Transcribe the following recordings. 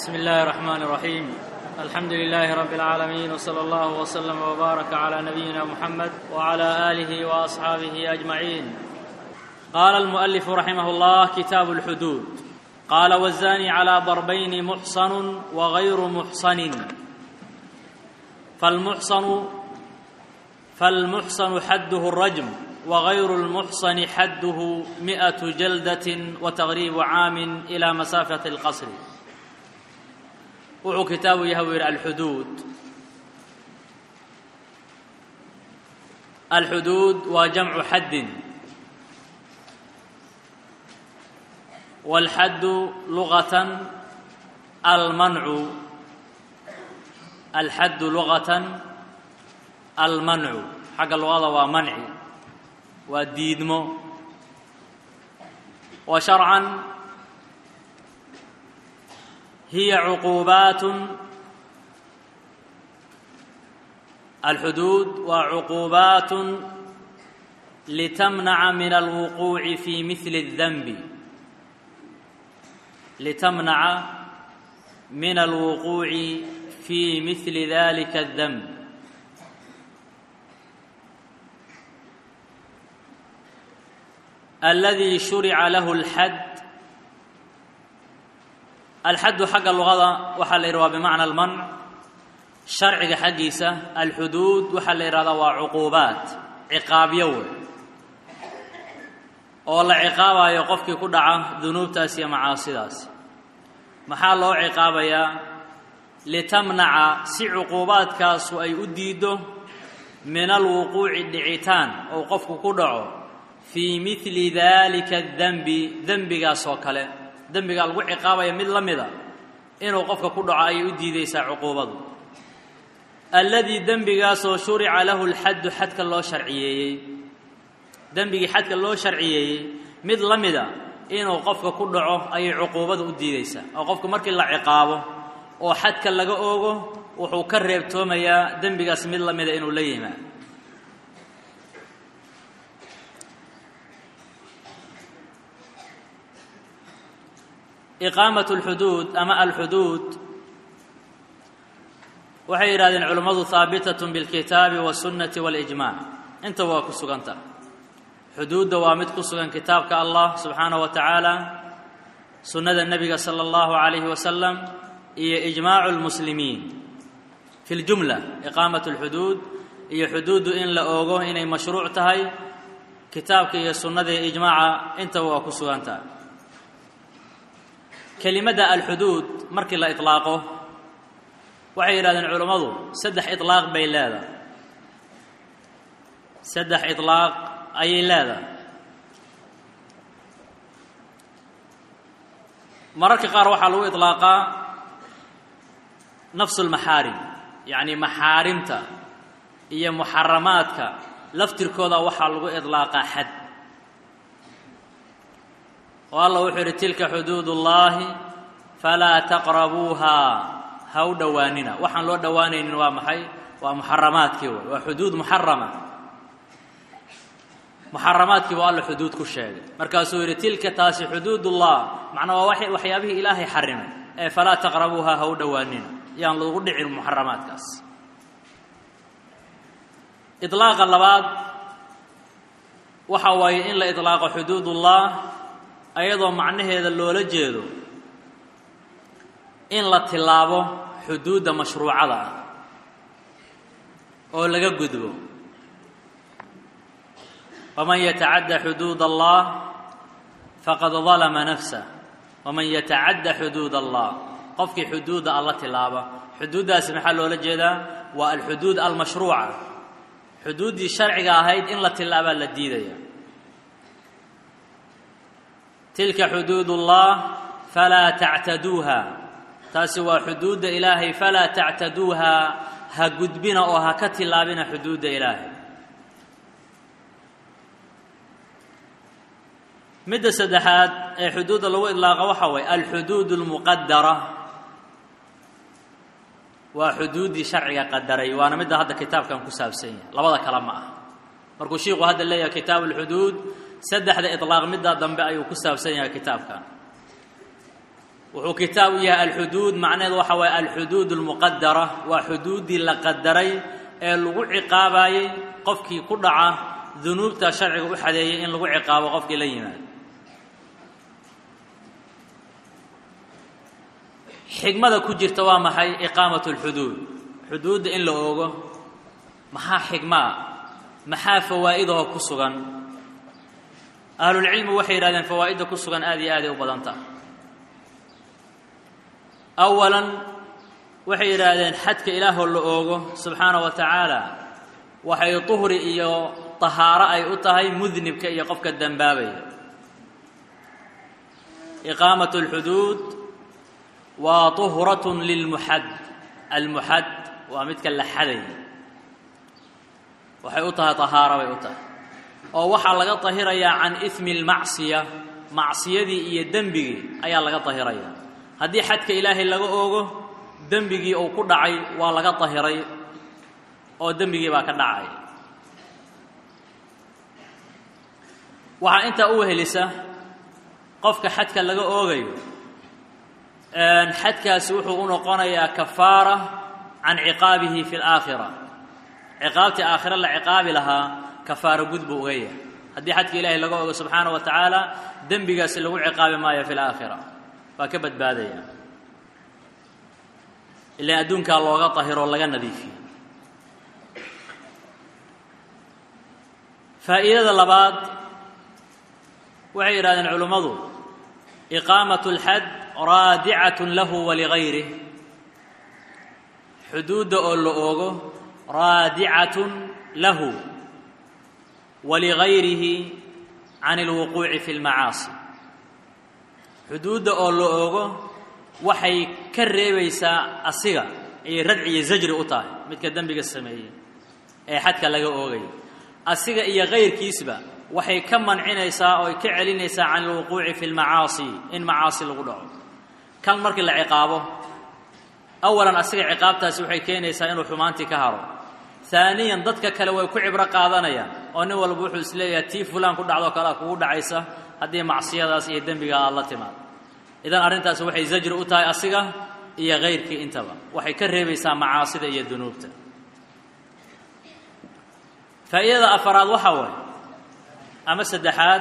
بسم الله الرحمن الرحيم الحمد لله رب العالمين وصلى الله وسلم وبارك على نبينا محمد وعلى اله واصحابه اجمعين قال المؤلف رحمه الله كتاب الحدود قال والزاني على ضربين محصن وغير محصن فالمحصن فالمحصن حده الرجم وغير المحصن حده مئة جلدة وتغريب عام إلى مسافة القصر wuxuu kitaabu yahay u yidhi alxuduud alxuduud waa jamcu xaddin wاlxaddu lugatan almancu alxaddu lugatan almancu xagga luqada waa manci waa diidmo wa sharcan hiya cuquubaatun alxuduud waa cuquubaatun litamnaca min alwuquuci fi mihli اdanbi litamnaca min alwuquuci fi mihli dalika اdanb aladi shurica lahu اlxad alxaddu xagga luqada waxaa la yidhi waa bimacna almanc sharciga xaggiisa alxuduud waxaa la yidhahdaa waa cuquubaat ciqaabyo wey oo la ciqaabayo qofkii ku dhaca dunuubtaas iyo macaasidaas maxaa loo ciqaabayaa litamnaca si cuquubaadkaasu ay u diiddo min alwuquuci dhicitaan ou qofku ku dhaco fii mihli daalika dembi dembigaas oo kale dembigaa lagu ciqaabaya mid la mida inuu qofka ku dhaco ayay u diidaysaa cuquubadu alladii dembigaasoo shurica lahu lxaddu xadka loo sharciyeeyey dembigii xadka loo sharciyeeyey mid la mida inuu qofka ku dhaco ayay cuquubadu u diidaysaa oo qofku markii la ciqaabo oo xadka laga oogo wuxuu ka reebtoomayaa dembigaas mid la mida inuu la yimaado iqaamat alxuduud ama alxuduud waxay yidhahdeen culummadu haabitatun bilkitaabi wasunnati walijmac inta waa ku suganta xuduudda waa mid ku sugan kitaabka allah subxaanahu wa tacaala sunnada nebiga sala allahu calayhi wasalam iyo ijmaacu lmuslimiin fi ljumla iqaamat alxuduud iyo xuduuddu in la oogo inay mashruuc tahay kitaabka iyo sunnada iyo ijmaaca intaba waa ku sugantaha kelimadda alxuduud markii la iطlaaqo waxay yidhahdeen culammadu saddex iطlaaq bay leedahay saddex iطlaaq ayay leedahay mararka qaar waxaa lagu iطlaaqaa nafsu اlmaxaarim yacni maxaarimta iyo muxaramaadka laftirkooda waxaa lagu iطlaaqaa xad oo allah wuxuu yidhi tilka xuduud ullaahi falaa taqrabuuhaa ha u dhowaanina waxaan loo dhowaanaynin waa maxay waa muxaramaadkii way waa xuduud muxarama muxaramaadkii buu alla xuduud ku sheegay markaasuu yidhi tilka taasi xuduudullah macnaa waa waxyaabihii ilaahay xarimay ee falaa taqrabuuhaa ha u dhowaanina yaan lagu dhicin muxaramaadkaas iطlaaqa labaad waxa waaye in la iطlaaqo xuduudullah ayadoo macnaheeda loola jeedo in la tilaabo xuduudda mashruucada ah oo laga gudbo waman yatacadda xuduud allah faqad dalama nafsah waman yatacadda xuduud allah qofkii xuduudda alla tilaaba xuduuddaasi maxaa loola jeedaa waa alxuduud almashruuca xuduuddii sharciga ahayd in la tilaabaa la diidaya tilka xuduud ullah falaa tactaduuha taasi waa xuduudda ilaahay falaa tactaduuha ha gudbina oo ha ka tilaabina xuduudda ilaahay midda saddexaad ee xuduudda lagu idlaaqa waxaa waye alxuduud اlmuqadara waa xuduuddii sharciga qadaray waana midda hadda kitaabkan ku saabsan yahay labada kale ma ah markuu shiiku hadda leeyahay kitaab اlxuduud saddexda iطlaaq middaa dambe ayuu ku saabsan yahay kitaabkan wuxuu kitaab u yahay alxuduud macnaheedu waxa waaye alxuduud almuqadara waa xuduuddii la qadaray ee lagu ciqaabayey qofkii ku dhaca dunuubta sharciga u xadeeyay in lagu ciqaabo qofkii la yimaado xigmada ku jirta waa maxay iqaamatu alxuduud xuduudda in la oogo maxaa xigmaa maxaa fawaa'idahoo ku sugan ahlulcilmi waxay yidhahdeen fawaa'idda ku sugan aad iyo aaday u badan tahay awalan waxay yidhaahdeen xadka ilaahoo la oogo subxaana wa tacaala waxay tuhri iyo tahaaro ay u tahay mudnibka iyo qofka dembaabaya iqaamat alxuduud waa tuhratun lilmuxad almuxad waa midka la xaday waxay u tahay tahaaro bay u tahay oo waxaa laga tahirayaa can ismi almacsiya macsiyadii iyo dembigii ayaa laga tahirayaa haddii xadka ilaahay laga oogo dembigii uu ku dhacay waa laga tahiray oo dembigii baa ka dhacay waxaa intaa u wehelisa qofka xadka laga oogayo xadkaasi wuxuu u noqonayaa kafaara can ciqaabihi fi alaakhira ciqaabtii aakhira la ciqaabi lahaa kafaaro gud buu uga yahay haddii xadka ilaahay laga ogo subxaana wa tacaala dembigaasi lagu ciqaabi maayo fi laakhira waa ka badbaadaya ilaan adduunkaa looga tahiro o laga nadiifiyo faa'iidada labaad waxay yidhahdeen culimmadu iqaamatu اlxad raadicatun lahu waligayrih xuduudda oo la oogo raadicatun lahu waligayrihi can اlwuquuci fi اlmacaasi xuduudda oo la oogo waxay ka reebaysaa asiga ayay radci iyo zajri u tahay midka dembiga sameeyey ee xadka laga oogayo asiga iyo kayrkiisba waxay ka mancinaysaa oo ay ka celinaysaa can alwuquuci fi lmacaasi in macaasi lagu dhaco kan markii la ciqaabo awalan asiga ciqaabtaasi waxay keenaysaa inuu xumaantii ka haro haaniyan dadka kale way ku cibro qaadanayaan oo nin walba wuxuu isleeyahay tii fulaan ku dhacdoo kalea kugu dhacaysa haddii macsiyadaas iyo dembiga aada la timaado idan arrintaasi waxay zajri u tahay asiga iyo kayrkii intaba waxay ka reebaysaa macaasida iyo dunuubta faa'iidada afaraad waxaa waaye ama saddexaad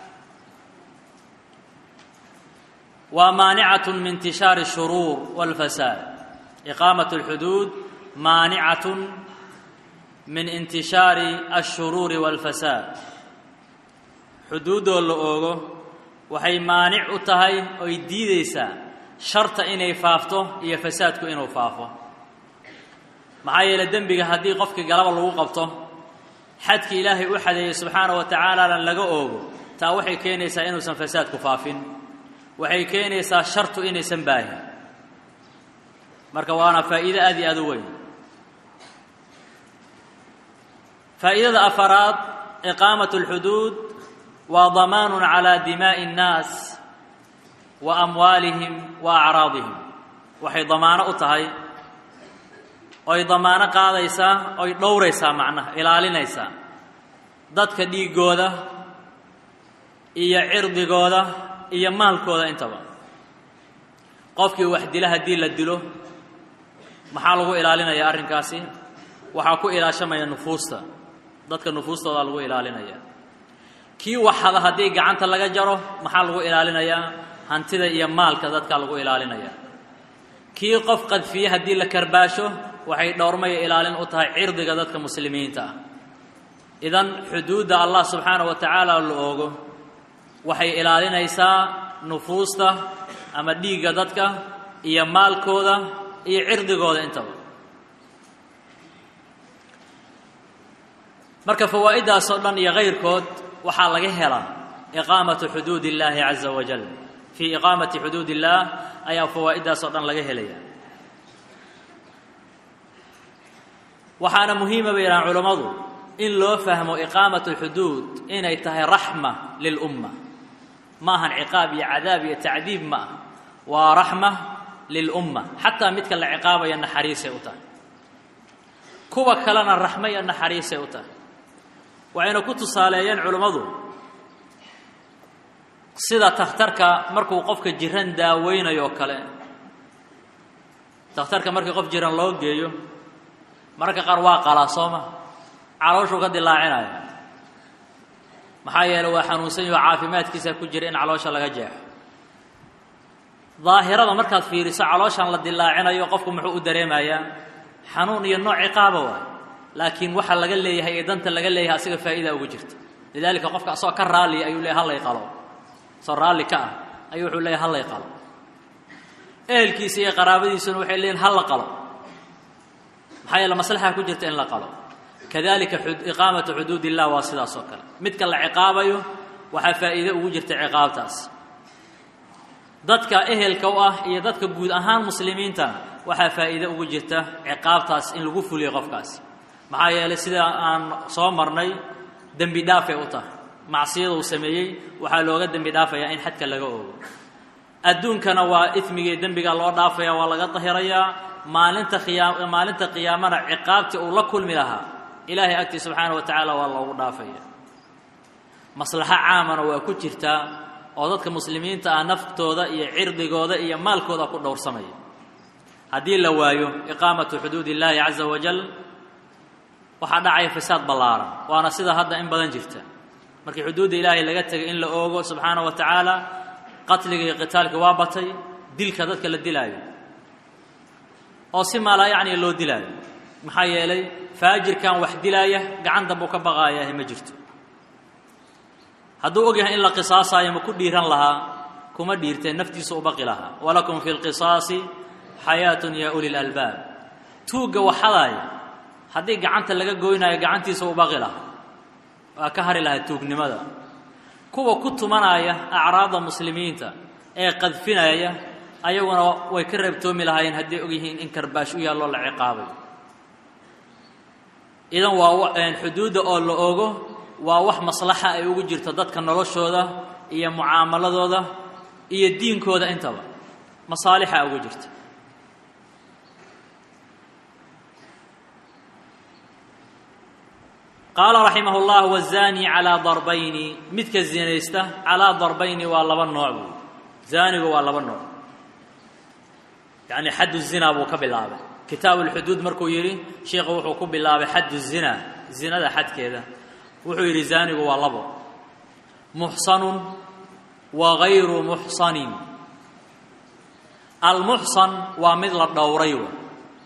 waa maanicatun min intishaari الshuruur wاlfasaad iqaamat اlxuduud maanicatun min intishaari الshuruuri wاlfasaad xuduuddoo la oogo waxay maanic u tahay oy diidaysaa sharta inay faafto iyo fasaadku inuu faafo maxaa yeele dembiga haddii qofkii galaba lagu qabto xadkii ilaahay u xadeeyey subxaana wa tacaalana laga oogo taa waxay keenaysaa inuusan fasaadku faafin waxay keenaysaa shartu inaysan baahin marka waana faa'iido aad iyo aad u weyn faa'iidada afaraad iqaamat اlxuduud waa damaanu calى dimaaءi الnaas wa amwaalihim wa acraadihim waxay damaano u tahay oy damaano qaadaysaa oy dhowraysaa macnaha ilaalinaysaa dadka dhiiggooda iyo cirdigooda iyo maalkooda intaba qofkii wax dila haddii la dilo maxaa lagu ilaalinaya arrinkaasi waxaa ku ilaashamaya nufuusta dadka nufuustoodaa lagu ilaalinaya kii waxada haddii gacanta laga jaro maxaa lagu ilaalinayaa hantida iyo maalka dadka lagu ilaalinaya kii qof qadfiye haddii la karbaasho waxay dhowrmaya ilaalin u tahay cirdiga dadka muslimiinta ah idan xuduudda allah subxaana wa tacaala la oogo waxay ilaalinaysaa nufuusta ama dhiigga dadka iyo maalkooda iyo cirdigooda intaba marka fawaa'iddaas oo dhan iyo kayrkood waxaa laga helaa iqaamatu xuduud illaahi caza wajal fii iqaamati xuduud illaah ayaa fawaa'iddaas oo dhan laga helaya waxaana muhiima bay yidhahaan culammadu in loo fahmo iqaamat alxuduud inay tahay raxma lilumma ma ahan ciqaab iyo cadaab iyo tacdiib ma ah waa raxma lilumma xataa midka la ciqaabaya naxariisay u tahay kuwa kalena raxmo iyo naxariisay u tahay waxayna ku tusaaleeyeen culammadu sida takhtarka markuu qofka jiran daaweynayo oo kale takhtarka markii qof jiran loo geeyo mararka qaar waa qalaa sooma calooshuu ka dilaacinaya maxaa yeeley waa xanuunsan yaho caafimaadkiisa ku jira in caloosha laga jeexo daahirada markaad fiiriso calooshan la dilaacinayo qofku muxuu u dareemayaa xanuun iyo nooc ciqaaba waay laakiin waxa laga leeyahay ee danta laga leeyahay asiga faa'iida ugu jirta lidaalika qofka asagoo ka raalliya ayuu leeyahy hallay qalo asoo raalli ka ah ayuu wuxuu leeyahy hallay qalo ehelkiisa iyo qaraabadiisuna waxay leeyihin halla qalo maxaa yeele maslaxa ku jirta in la qalo kadalika iqaamatu xuduud illah waa sidaas oo kale midka la ciqaabayo waxaa faa'iide ugu jirta ciqaabtaas dadka ehelka u ah iyo dadka guud ahaan muslimiintana waxaa faa'iide ugu jirta ciqaabtaas in lagu fuliyo qofkaasi maxaa yeelay sida aan soo marnay dembi dhaafay u tahay macsiyada uu sameeyey waxaa looga dembi dhaafayaa in xadka laga oogo adduunkana waa ismigii dembiga loo dhaafaya waa laga dahirayaa maalinta khiyaa maalinta qiyaamana ciqaabtii uu la kulmi lahaa ilaahay agtii subxaana wa tacaala waa loogu dhaafaya maslaxo caamana waa ku jirtaa oo dadka muslimiinta ah naftooda iyo cirdigooda iyo maalkooda ku dhowrsamaya haddii la waayo iqaamatu xuduud illaahi caza wajal waxaa dhacaya fasaad ballaaran waana sida hadda in badan jirta markii xuduudda ilaahay laga tegay in la oogo subxaana wa tacaala qatliga iyo qitaalka waa batay dilka dadka la dilaayo oo si maalaa yacni loo dilaayo maxaa yeelay faajirkan wax dilaaya gacan dambuu ka baqaayaahe ma jirto hadduu og yahay in la qisaasaayo ma ku dhiiran lahaa kuma dhiirteen naftiisa u baqi lahaa walakum fi lqisaasi xayaatun yaa uli lalbaab tuugga waxadaaya haddii gacanta laga goynaayo gacantiisa u baqi lahaa waa ka hari lahaa tuugnimada kuwa ku tumanaya acraadda muslimiinta ee qadfinaya ayaguna way ka reebtoomi lahaayeen hadday og yihiin in karbaash u yaalloo la ciqaabay idan waa xuduudda oo la ogo waa wax maslaxa ay ugu jirto dadka noloshooda iyo mucaamaladooda iyo diinkooda intaba masaalixa ugu jirta qaala raximah اllah wazani calaa darbayni midka zinaysta calaa darbayni waa laba nooc buu zaanigu waa laba nooc yacni xaddu zina buu ka bilaabay kitaabu lxuduud markuu yidhi sheikhu wuxuu ku bilaabay xaddu zina zinada xadkeeda wuxuu yidhi zaanigu waa labo muxsanun wa gayru muxsanin almuxsan waa mid la dhowray w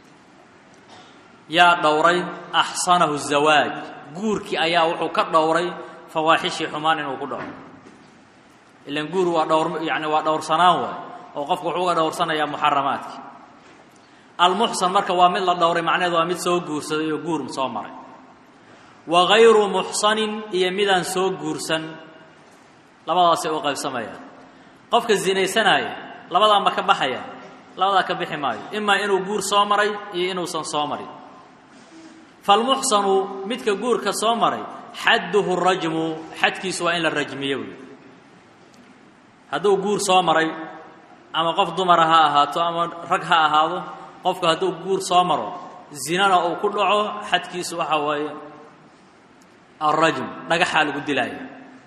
yaa dhowray axsanahu zawaaj guurkii ayaa wuxuu ka dhowray fawaaxishii xumaan inuu ku dhaco ilan guur waa dhowr yani waa dhowrsanaan waay oo qofku wuxuu uga dhowrsanayaa muxaramaadkii almuxsan marka waa mid la dhowray macnaheed waa mid soo guursaday oo guur soo maray wa gayru muxsanin iyo midaan soo guursan labadaasay u qaybsamayaan qofka zinaysanaya labadaa ma ka baxaya labadaa ka bixi maayo imaa inuu guur soo maray iyo inuusan soo marin falmuxsanu midka guurka soo maray xadduhu rajmu xadkiisu waa in la rajmiyo wey hadduu guur soo maray ama qof dumara ha ahaato ama rag ha ahaado qofku hadduu guur soo maro zinana uu ku dhaco xadkiisu waxaa waaye alrajm dhagaxaa lagu dilaya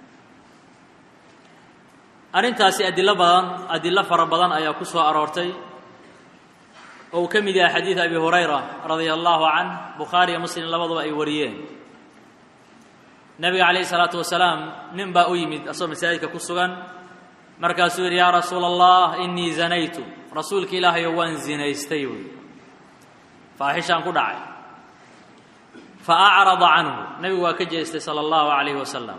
arrintaasi adilo badan adilo fara badan ayaa ku soo aroortay oo uu ka mid yahay xadiid abi hurayra radia allahu canh bukhaariyo muslim labaduba ay wariyeen nebiga calayhi salaatu wasalaam nin baa u yimid asagoo masaajidka ku sugan markaasuu yidhi yaa rasuula allah inii zanaytu rasuulka ilaahayo waan zinaystay buy faaxishaan ku dhacay fa acrada canhu nebigu waa ka jeestay sala allahu calayhi wasalam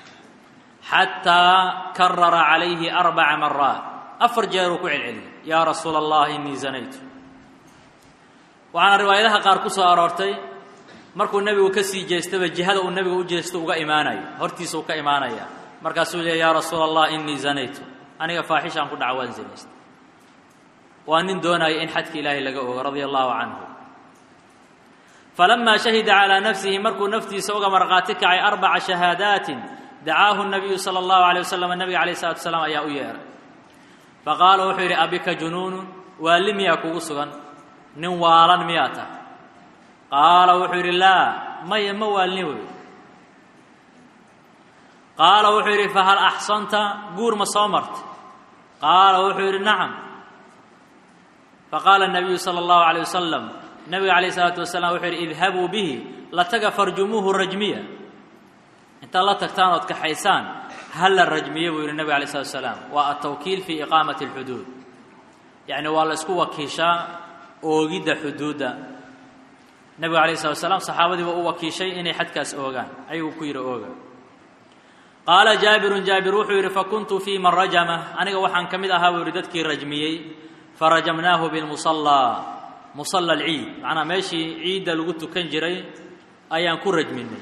xataa karara calayhi arbaca maraat afar jeeruu ku celceliyay yaa rasuula allah inii zanaytu waxaana riwaayadaha qaar ku soo aroortay markuu nebigu ka sii jeestaba jihada uu nebigu u jeesto uga imaanayo hortiisa uu ka imaanaya markaasuu leey yaa rasuula allah inii zanaytu aniga faaxishaan ku dhaca waan zinaystay waa nin doonaya in xadka ilaahay laga ogo radia allahu canhu falamaa shahida calaa nafsihi markuu naftiisa uga markhaati kacay arbaca shahaadaatin dacaahu nabiyu sala allahu alay wasalam nabiga alayh salatu wasalaam ayaa u yeehay faqaala wuxuu yidhi abika junuunun waali miyaa kugu sugan nin waalan miyaa tahay qaala wuxuu yidhi laa maya ma waalni wey qaala wuxuu yidhi fahal axsanta guur ma soo martay qaala wuxuu yidhi nacam faqaala الnabiyu salى اllahu عalيه wasalam nabiga calayh isalaatu wasalaam wuxuu yidhi idhabuu bihi la taga farjumuuhu rajmiya intaad la tagtaan ood kaxaysaan ha la rajmiye buu yidhi nabiga alay slatu wasalaam waa altawkiil fii iqaamati اlxuduud yacni waa la isku wakiishaa oogidda xuduudda nabiga alayh slatu wasalaam saxaabadiiba u wakiishay inay xadkaas oogaan ayaguu ku yidhi ooga qaala jaabirun jaabir wuxuu yidhi fakuntu fii man rajama aniga waxaan ka mid ahaa buu yidhi dadkii rajmiyey farajamnaahu bilmusallaa musalla alciid macnaa meeshii ciidda lagu tukan jiray ayaan ku rajminay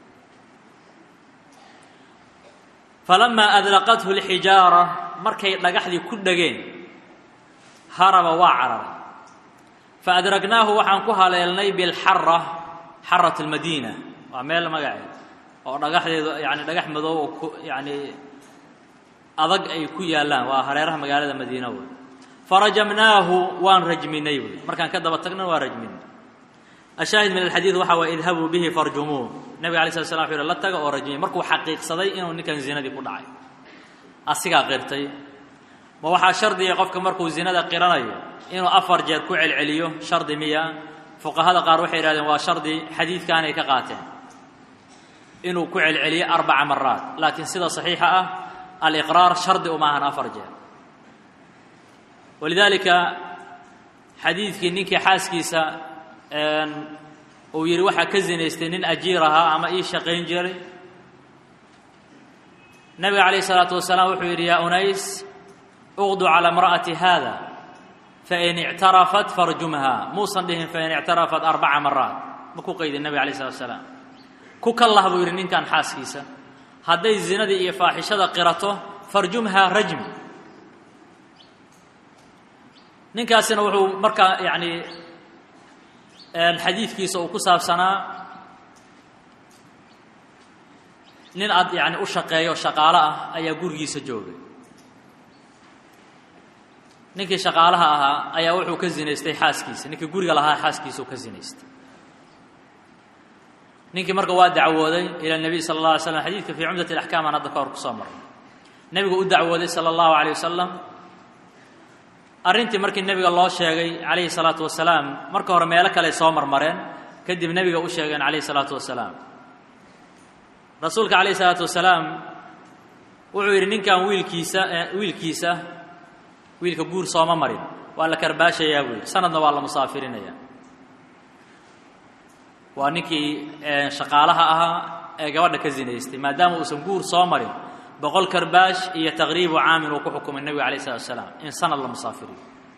falamaa adlaqathu lxijaara markay dhagaxdii ku dhegeen haraba waa cararay faadragnaahu waxaan ku haleelnay bilxara xarat almadiina waa meel magaceed oo dhagaxdeedu yani dhagax madow oo ku yani adag ay ku yaallaan waa hareeraha magaalada madiina wey farajamnaahu waan rajminay wey markaan ka daba tagna waa rajminay ashaahid min alxadiid waxa waa idhabuu bihi farjumuuh nabiga alay slat slam wuxu yhi la taga oo rajmiyey markuu xaqiiqsaday inuu ninkan zinadii ku dhacay asigaa qirtay ma waxaa shardiga qofka markuu zinada qiranayo inuu afar jeer ku celceliyo shardi miya fuqahada qaar waxay yidhahdeen waa shardi xadiidkaanay ka qaateen inuu ku celceliyo arbaca maraat laakiin sida saxiixa ah aliqraar shardi uma ahan afar jeer walidaalika xadiidkii ninkii xaaskiisa uu yidhi waxaa ka zinaystay nin ajiir ahaa ama ii shaqayn jiray nabiga calayh isalaatu wasalaam wuxuu yidhi yaa unays uqdu calى imra'ati hada fain ictarafat farjumha muusan dhihin fain ictarafat arbaca maraat ma ku qaydin nabig alay slat slaam ku kallah buu yidhi ninkan xaaskiisa hadday zinadii iyo faaxishada qirato farjumha rajmi ninkaasina wuxuu markaa yani xadiidkiisa uu ku saabsanaa nin ad yani u shaqeeyo shaqaalo ah ayaa gurigiisa joogay ninkii shaqaalaha ahaa ayaa wuxuu ka zinaystay xaaskiisa ninkii guriga lahaa xaaskiisuu ka zinaystay ninkii marka waa dacwooday ila nebiy sala allah alay slam xadidka fii cumdat alaxkaam aan hadda ka hor ku soo marnay nebigu u dacwooday sala allahu alayh wasalam arrintii markii nebiga loo sheegay calayhi salaatu wasalaam marka hore meelo kale soo marmareen kadib nebiga u sheegeen calayhi salaatu wasalaam rasuulka calayhi salaatu wasalaam wuxuu yidhi ninkan wiilkiisa wiilkiisa wiilka guur sooma marin waa la karbaashayaa buu yidhi sanadna waa la musaafirinaya waa ninkii shaqaalaha ahaa ee gabadha ka zinaystay maadaama uusan guur soo marin boqol karbaash iyo taqriibu caamin uu ku xukumay nebiga alayh isalatu wasalaam in sanad la musaafiriyo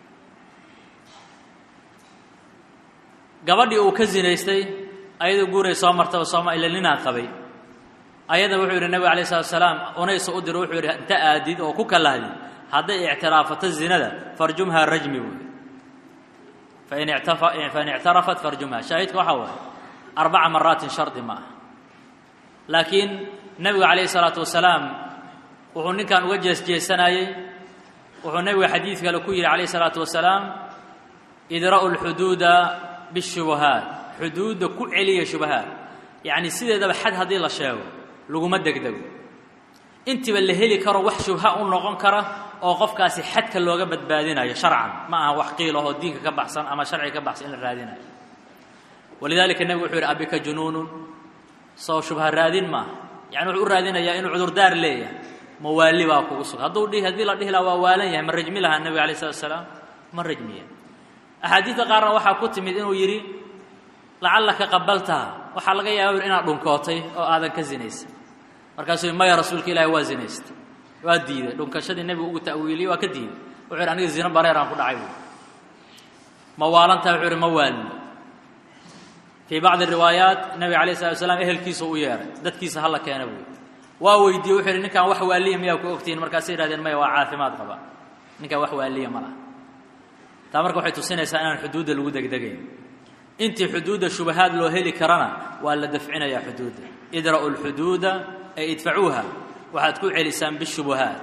gabadhii uu ka zinaystay ayadoo guuray soo martaba sooma ila ninaa qabay ayada wuxuu yidhi nebiga alayh salatu wasalaam unaysa u diro wuxuu yidhi inta aadid oo ku kalahdid hadday ictiraafato zinada farjumhaa rajmi buy fain fain ictarafat farjumha shaahidka waxaa waaye arbaca maraatin shardi ma aha laakiin nebigu calayhi salaatu wasalaam wuxuu ninkan uga jeesjeesanayey wuxuu nebigu xadiid kale ku yidhi calayhi salaatu wasalaam idra'u lxuduuda bishubahaat xuduudda ku celiya shubahaat yacni sideedaba xad haddii la sheego laguma degdego intiba la heli karo wax shubha u noqon kara oo qofkaasi xadka looga badbaadinayo sharcan ma aha wax qiil ahoo diinka ka baxsan ama sharciga ka baxsan in la raadinayo walidaalika nebigu wuxuu yidhi abika junuunun soo shubha raadin maaha yani wuxuu u raadinayaa inuu cudurdaar leeyahay mawaali baa kugu sugan hadduu dhihi haddii la dhihi laha waa waalan yahay ma rajmi lahaa nebiga alay slatu asalaam ma rajmiya axaadiidta qaarna waxaa ku timid inuu yidhi lacallaka qabaltaha waxaa laga yaaba inaad dhunkootay oo aadan ka zinaysay markaasuu maya rasuulka ilaahi waa zinaystay waa diiday dhunkashadii nebigu ugu ta'wiiliyey waa ka diiday wuxuu yidhi aniga zino bareeraan ku dhacay buui ma waalantaha wuxuu yidhi ma waalino fii bacdi riwaayaat nebiga alayh salatu wasalaam ehelkiisa u yeehay dadkiisa hala keena buui waa weydiiyey wuxuu yidhi ninkaan wax waaliya miyaa ku ogtihiin markaasay yihahdeen maya waa caafimaad qaba ninkaan wax waaliya ma laha taa marka waxay tusinaysaa inaan xuduudda lagu degdegayn intii xuduudda shubahaad loo heli karana waa la dafcinayaa xuduudda idra'u lxuduuda ay idfacuuha waxaad ku celisaan bishubuhaat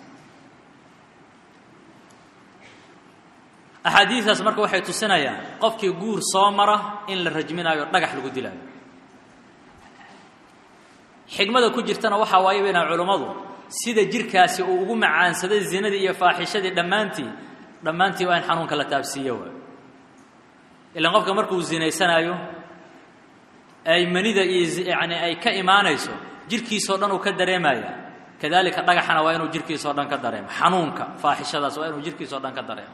axaadiidaas marka waxay tusinayaan qofkii guur soo mara in la rajminaayo dhagax lagu dilaayo xigmada ku jirtana waxaa waaye baynaa culummadu sida jirkaasi uu ugu macaansaday zinadii iyo faaxishadii dhammaantii dhammaantii waa in xanuunka la taabsiiyo waay ilaan qofka markuu zinaysanaayo ay manida iyo yani ay ka imaanayso jirkiisao dhan uu ka dareemaya kadalika dhagaxana waa inuu jirkiisao dhan ka dareemo xanuunka faaxishadaas waa inuu jirkiisao dhan ka dareemo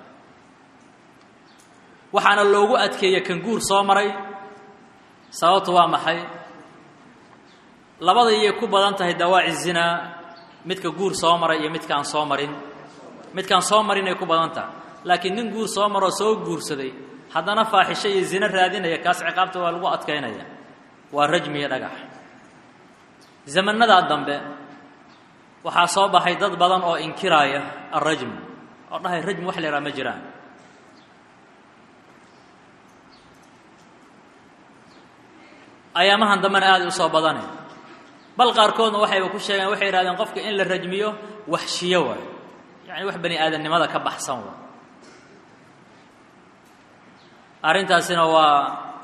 waxaana loogu adkeeya kan guur soo maray sababtu waa maxay labada iyay ku badan tahay dawaaci zinaa midka guur soo maray iyo midkaan soo marin midkaan soo marin ay ku badan tahay laakiin nin guur soo maroo soo guursaday haddana faaxisho iyo zino raadinaya kaas ciqaabta waa lagu adkaynaya waa rajmi iyo dhagax zamanadaa dambe waxaa soo baxay dad badan oo inkiraaya alrajm oo dhahay rajmi wax la yhaha ma jiraan ayaamahan dambena aaday u soo badane bal qaarkoodna waxayba ku sheegeen waxay yidhahdeen qofka in la rajmiyo waxshiyo waayo yacni wax bani aadamnimada ka baxsan waay arrintaasina waa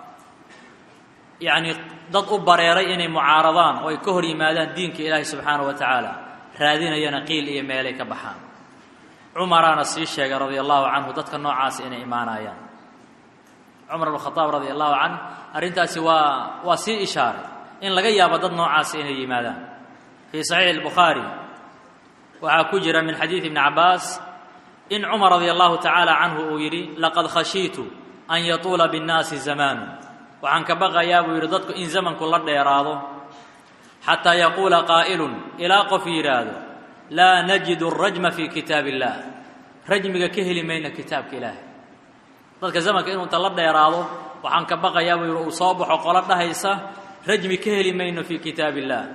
yacni dad u bareeray inay mucaaradaan oo ay ka hor yimaadaan diinka ilaahi subxaanahu wa tacaala raadinayana qiil iyo meelay ka baxaan cumaraana sii sheegay radia allahu canhu dadka noocaas inay imaanayaan cumar bn khadaab radia allahu canh arrintaasi waa waa sii ishaaray in laga yaabo dad noocaasi inay yimaadaan fii saxiixi albukhaari waxaa ku jira min xadiidi ibni cabbaas in cumar radia allahu tacaala canhu uu yidhi laqad khashiitu an yatuula binnaasi zamaanu waxaan ka baqayaa buu yidhi dadku in zamanku la dheeraado xataa yaquula qaa'ilun ilaa qof yidhaahdo laa najidu arajma fii kitaab illah rajmiga ka heli mayna kitaabka ilaahay dadka zamanka inuu inta la dheeraado waxaan ka baqayaa buu yidhi uu soo baxo qolo dhahaysa rajmi ka heli mayno fii kitaab illah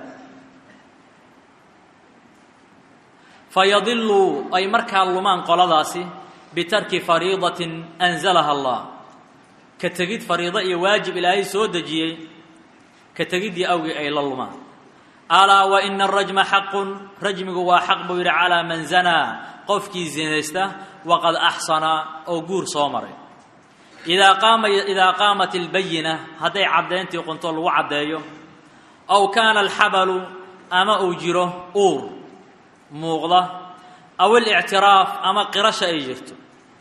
fayadiluu ay markaa lumaan qoladaasi bitarki fariidatin anzalaha allah ka tegid fariido iyo waajib ilaahay soo dejiyey ka tegiddii awgii ay la lumaan alaa wa ina arajma xaqun rajmigu waa xaq buu yidhi calaa man zanaa qofkii zinaysta waqad axsana oo guur soo maray idaa qaama idaa qaamat albayina hadday caddayntii qunto lagu caddeeyo aw kaana alxabalu ama uu jiro uur muuqda aw alictiraaf ama qirasha ay jirto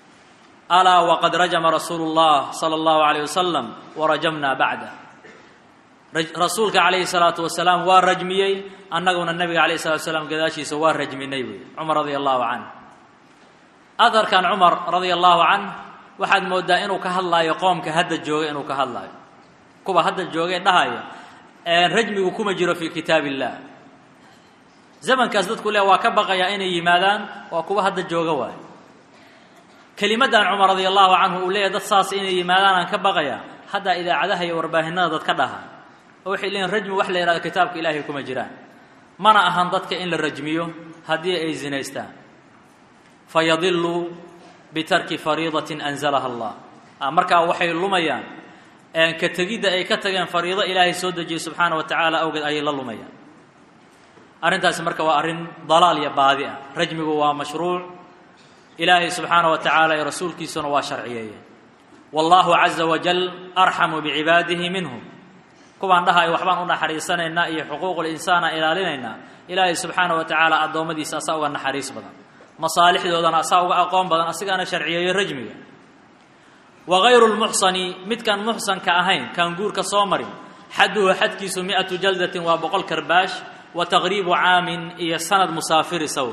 alaa waqad rajama rasuulu اllah salى اllahu alayh wasalam warajamna bacdah rasuulka calayhi salaatu wasalaam waa rajmiyey annaguna nabiga alayh salatu wasalaam gadaashiisa waa rajminay wey cumar radia allahu canh aharkan cumar radia allahu canh waxaad mooddaa inuu ka hadlaayo qoomka hadda jooga inuu ka hadlaayo kuwa hadda joogee dhahaya rajmigu kuma jiro fii kitaab illah zamankaas dadku le waa ka baqayaa inay yimaadaan waa kuwa hadda jooga waayo kelimaddan cumar radia allahu canhu uu leeyahy dad saas inay yimaadaan aan ka baqayaa haddaa idaacadaha iyo warbaahinada dad ka dhaha oo waxay leeyiin rajmi wax la yihahdo kitaabka ilaahay kuma jiraan mana ahan dadka in la rajmiyo haddii ay zinaystaan fayadiluu bitarki fariidatin anzalaha allah markaa waxay lumayaan ka tegidda ay ka tageen fariido ilaahay soo dejiyey subxaana wa tacaala awgeed ayay la lumayaan arrintaasi marka waa arrin dalaal iyo baadi ah rajmigu waa mashruuc ilaahay subxaana wa tacaala iyo rasuulkiisuna waa sharciyeeyeen wallahu caza wajal arxamu bicibaadihi minhum kuwaan dhahayo waxbaan u naxariisanaynaa iyo xuquuqulinsaana ilaalinaynaa ilaahay subxaana wa tacaala addoommadiisa asaa uga naxariis badan masaalixdoodana asaa uga aqoon badan asigaana sharciyeeyo rajmiga wa gayru lmuxsani midkaan muxsanka ahayn kaan guurka soo marin xadduhu xadkiisu mi'atu jaldatin waa boqol karbaash wa taqriibu caamin iyo sanad musaafiri sawl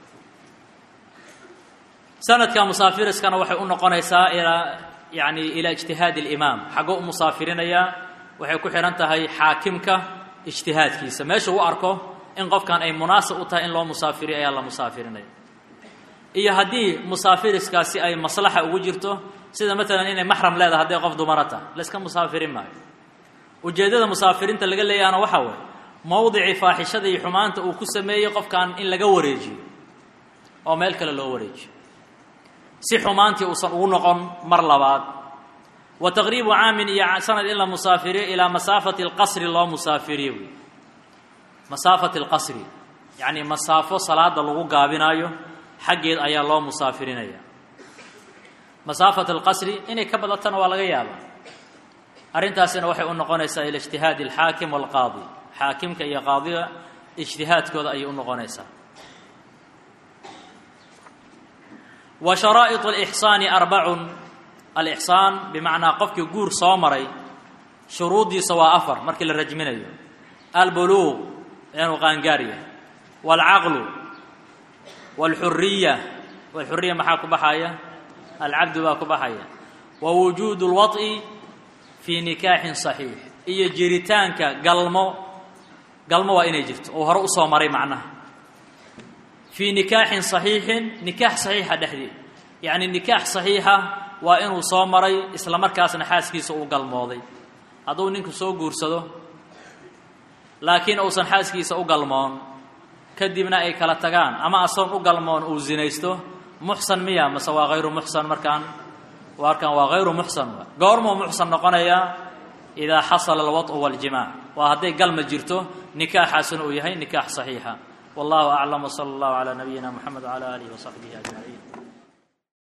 sanadka musaafiriskana waxay u noqonaysaa ilaa yani ilaa ijtihaadi alimaam xaggoo u musaafirinayaa waxay ku xidhan tahay xaakimka ijtihaadkiisa meesha u arko in qofkan ay munaasib u tahay in loo musaafiriyo ayaa la musaafirinaya iyo haddii musaafiriskaasi ay maslaxa ugu jirto sida maalan inay maxram leedahay hadday qof dumara tahay layska musaafirin maayo ujeeddada musaafiriinta laga leeyahana waxaa waye mowdicii faaxishada iyo xumaanta uu ku sameeyey qofkan in laga wareejiyo oo meel kale loo wareejiyo si xumaantii uusan ugu noqon mar labaad wa taqriibu caamin iyo sanad in la musaafiriyo ilaa masaafati alqasri loo musaafiriyo wey masaafati alqasri yacni masaafo salaada lagu gaabinaayo xaggeed ayaa loo musaafirinaya masaafat alqasri inay ka badatana waa laga yaabaa arrintaasina waxay u noqonaysaa ila ijtihaadi alxaakim waalqaadi xaakimka iyo qaadiga ijtihaadkooda ayay u noqonaysaa wa sharaa'iط اlإxsaani arbacun alixsaan bimacnaa qofkii guur soo maray shuruuddiisa waa afar markii la rajminayo albuluuq inuu qaangaar yahay wاlcaqlu wاlxuriya wاlxuriya maxaa ku baxaya alcabdu baa ku baxaya wa wujuud اlwaط'i fii nikaaxin صaxiix iyo jiritaanka galmo galmo waa inay jirto oo hore usoo maray macnaha fii nikaaxin صaxiixin nikaax صaxiixa dhexdeed yacni nikaax صaxiixa waa inuu soo maray isla markaasna xaaskiisa uu galmooday hadduu ninku soo guursado laakiin uusan xaaskiisa u galmoon kadibna ay kala tagaan ama asoon u galmoon uu zinaysto muxsan miya mase waa hayru muxsan markaan markaan waa hayru muxsan goormuu muxsan noqonayaa idaa xasala alwaط'u waاljimaac waa hadday galma jirto nikaaxaasuna uu yahay nikaax صaxiixa wallahu aclam wsala اllahu calaa nabiyina moxamed wcala aalihi wasaxbihi ajmaciin